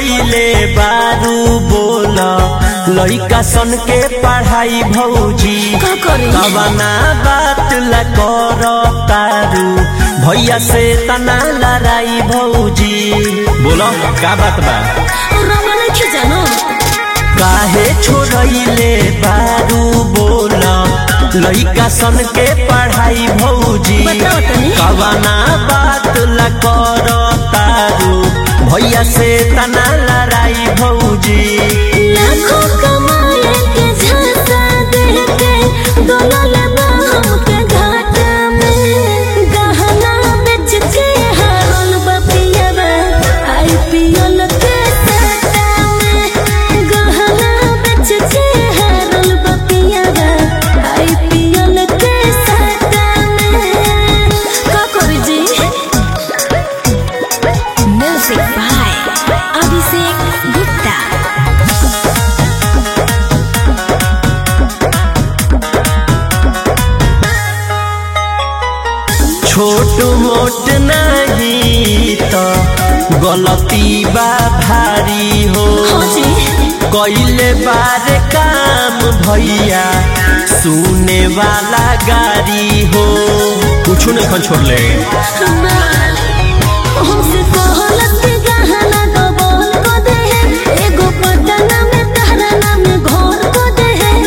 छोड़ले बारू बोल लइका सन के पढ़ाई भौजी का करी कवना बात ला कर तारू भैया से तना लड़ाई भौजी बोलो का बात बा रंगा नहीं जानो काहे छोड़ले बारू बोल लइका सन के पढ़ाई भौजी बताओ तनी। कवना बात ला कर तारू भैया से तना लड़ाई भौजी लाखों कमाए के झांसा दे के डोलल बा हमके घाटा में गहना बेच के हारल बा पियबा आईपीएल के सट्टा में गहना बेच के हारल बा पियबा आईपीएल के सट्टा में का करी जी म्यूजिक बाय अभिषेक गुप्ता छोट मोट नहीं तो गलती बा भारी हो हाँ जी कैले बार काम भैया सुने वाला गाड़ी हो कुछ नहीं खन छोड़ ले हमसे कहलत के गहना डबल को दे एगो पटना में तहरा नाम घर को दे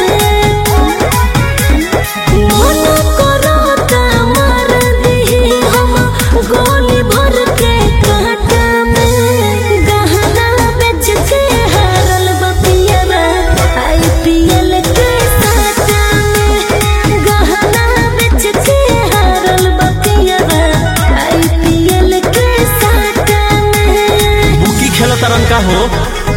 मन करो त मार दी हम गोली भर के काटा में गहना बेच के हारल बपिया आईपीएल के साटा में गहना बेच के हारल बपिया आईपीएल के साटा में बुकी खेल तरन का हो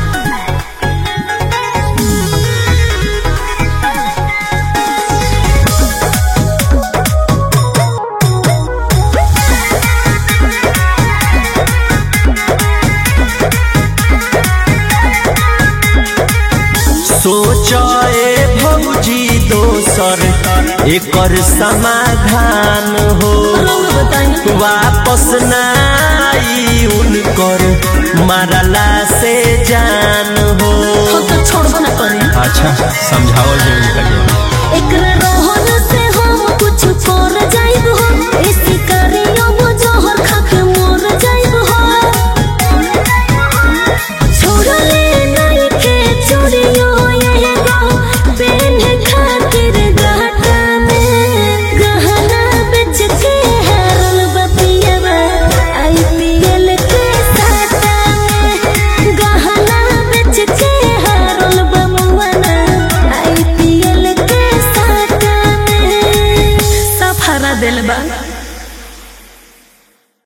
सोचे भौजी दोसर एकर समाधान हो रंग बताई वापस नाई उनकर मारला से जान हो हम तो छोड़बो ना करी अच्छा समझाओ जी उनका एकरा रोहन से हम कुछ कर जाइब